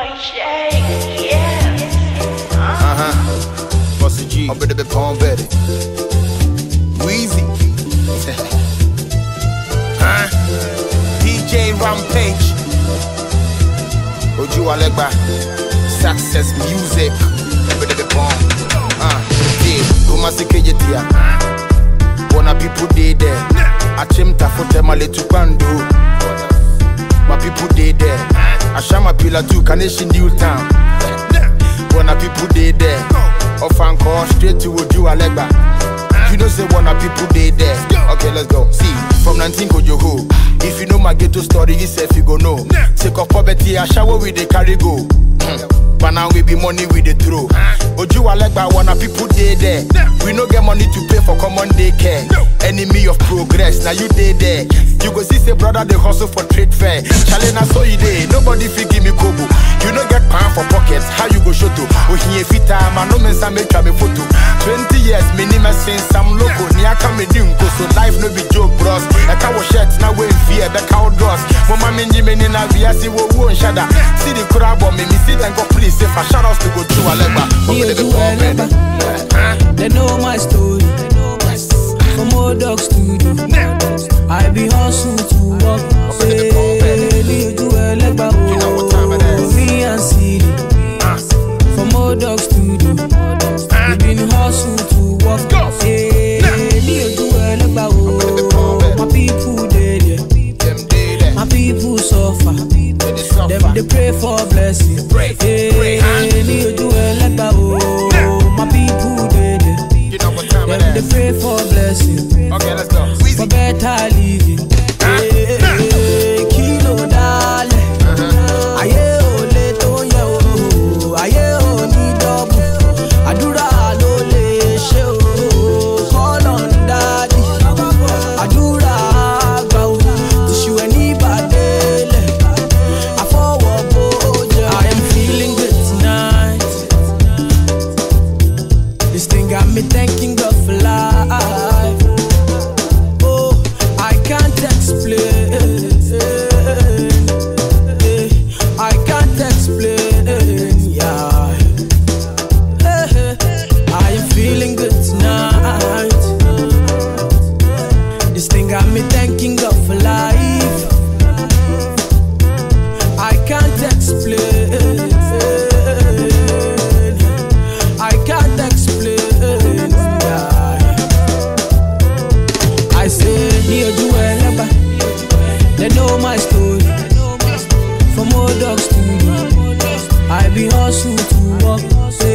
Uh huh. Bossy G. I'm better be Palm Betty. Wheezy. huh? DJ Rampage. Oju Alegba. Success Music. I'm better be Palm. Uh, yeah. Kumasi Kejetia. Wanna people dey there. Achimta fote male tupando. My people dey there. Ashama Pila too, Kaneshi New Town. Wanna people dey there. Ofanko straight to Oju Alegba. You know say wanna people dey there. Okay, let's go. See, from 19 Kojoho. If you know my ghetto story, you say you go know. Take of poverty, I shower with the carry go. Mm. But now we be money with the throw. Oju Alegba wanna people dey there. We no get money to pay for common daycare. Enemy of progress, now you dey there. You go see say brother they hustle for trade fair. Challenge na so you dey. Nobody fit give me kobo. You no get pan for pockets. How you go show to? Ohiye fita man no mensa make me photo. 20 years minimum since I'm local. Ni aka me di nko so life no be joke bros. Eka wo shirt na we fear the cow dross. Mama menji me ni na viasi wo wo nshada. See the crowd but me me see them go please say for shout outs to go to Alegba. Me Oju Alegba. They know my story. From old dog studio. I be hustle to work. Say, me Oju Alegba. oh, Me and Siri. From old dog studio. We been hustle to work. Say, me Oju Alegba. oh, My people dey there. Them dey there. My people suffer. They dey suffer. Them they pray for blessing. Pray, pray, huh? Hey, ni ojú ẹlẹ́gbà o. My people dey there. You know what time Them it they is. pray for blessing. Okay, let's go. For Wheezy. better living. Hey, kí ló dálẹ̀? Ayé ò lè tó yẹ o. Ayé ò ní dọ́bù. Àdúrà ló lè ṣe o. Call on daddy. Àdúrà àgbà o. Tìṣù ẹ̀ ní ìbàdélẹ̀. Àfọwọ́ bó jẹ́. I am feeling good tonight. This thing got me thanking God for life. Oh, I can't explain. I can't explain. Yeah. I am feeling good tonight. This thing got me thanking God for life. I can't explain. I can't explain. yeah. I say, ní ojú ẹlẹ́gbà, they know my story. From old dog studio, I be hustle to work. Say,